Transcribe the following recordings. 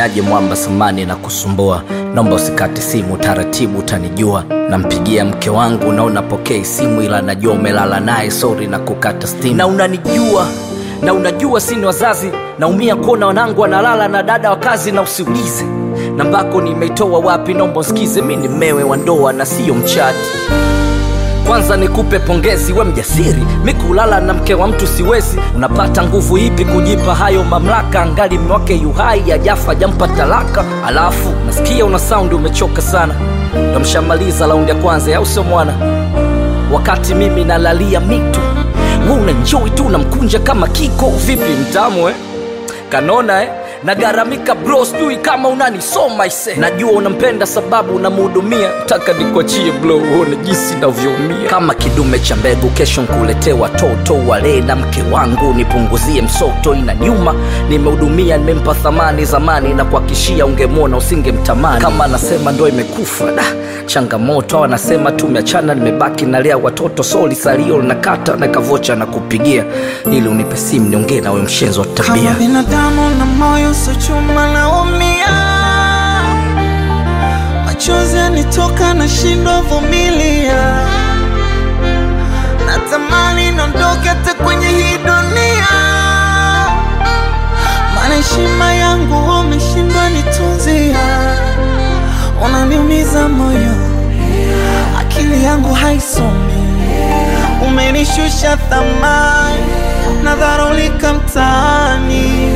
niaje mwamba samani na kusumbua naomba usikate simu taratibu utanijua nampigia mke wangu na unapokea simu ila najua umelala naye sori na kukata stimu na unanijua na unajua sini wazazi naumia kuona wanangu wanalala na dada wa kazi na usiulize nambako nimeitoa wapi naomba usikize mi ni mmewe wa ndoa na siyo mchati kwanza nikupe pongezi we mjasiri mi kulala na mke wa mtu siwezi unapata nguvu ipi kujipa hayo mamlaka angali mwake yuhai ajafa jampa talaka alafu nasikia una saundi umechoka sana ndo mshamaliza laundi ya kwanza au sio mwana wakati mimi nalalia mito we unanjoi tu unamkunja kama kiko vipi mtamu eh? kanona eh? nagaramika bro sijui kama unanisoma ise najua unampenda sababu unamhudumia taka nikuachie blo uone jinsi navyoumia kama kidume cha mbegu kesho nkuletee watoto walee na mke wangu nipunguzie msoto ina nyuma nimehudumia nimempa thamani zamani na kuakishia ungemwona usingemtamani kama anasema ndo imekufa da changamoto au anasema tumeachana nimebaki nalea watoto soli salio linakata na kavocha na kupigia ili unipe simu niongee nawe mshenzo wa tabia kama binadamu na moyo so chuma naumia machozi yanitoka na shindo vumilia natamani nondoke hata kwenye hii dunia maana heshima yangu wameshindwa nitunzia unaniumiza moyo akili yangu haisomi umenishusha thamani nadharulika mtaani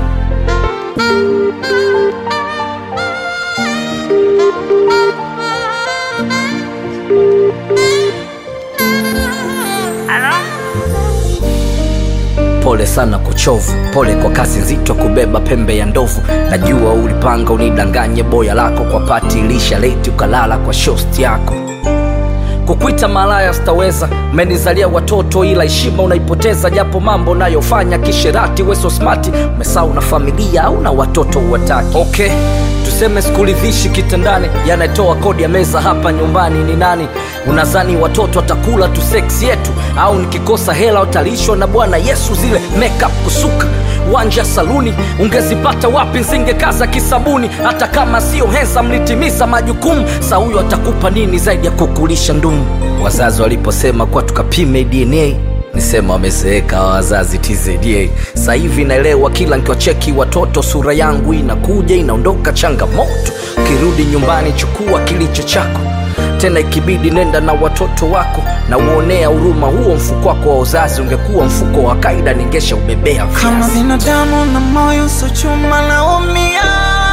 pole sana kuchovu pole kwa kazi nzito kubeba pembe ya ndovu najua ulipanga unidanganye boya lako kwa pati ilisha leti ukalala kwa shosti yako kukwita malaya sitaweza umenizalia watoto ila heshima unaipoteza japo mambo nayofanya kisherati weso smati umesau na familia au na watoto uwataki okay tuseme sikuridhishi kitandani yanatoa kodi ya meza hapa nyumbani ni nani unazani watoto watakula tu seksi yetu au nikikosa hela utalishwa na bwana yesu zile makeup kusuka wanja saluni ungezipata wapi nsingekaza kisabuni hata kama sio hesa mlitimiza majukumu sa huyo atakupa nini zaidi ya kukulisha ndumu wazazi waliposema kuwa tukapime dna nisema wamezeeka hawa wazazi tzda sasa hivi naelewa kila nkiwacheki watoto sura yangu inakuja inaondoka changamoto ukirudi nyumbani chukua kilicho chako tena ikibidi nenda na watoto wako na uonea huruma huo mfuko wako wa uzazi ungekuwa mfuko wa kaida ningesha ubebea kama viazi binadamu na moyo so chuma naumia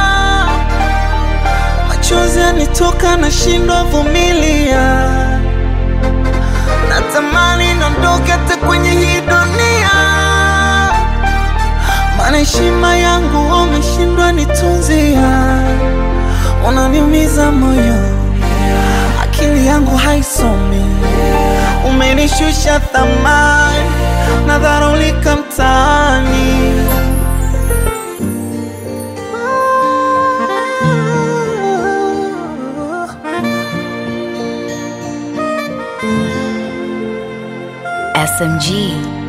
machozi yanitoka na shindo vumilia natamani nondoke hata kwenye hii dunia maana heshima yangu wameshindwa nitunzia unaniumiza moyo akili yangu haisomi umenishusha thamani nadharulika mtaani SMG.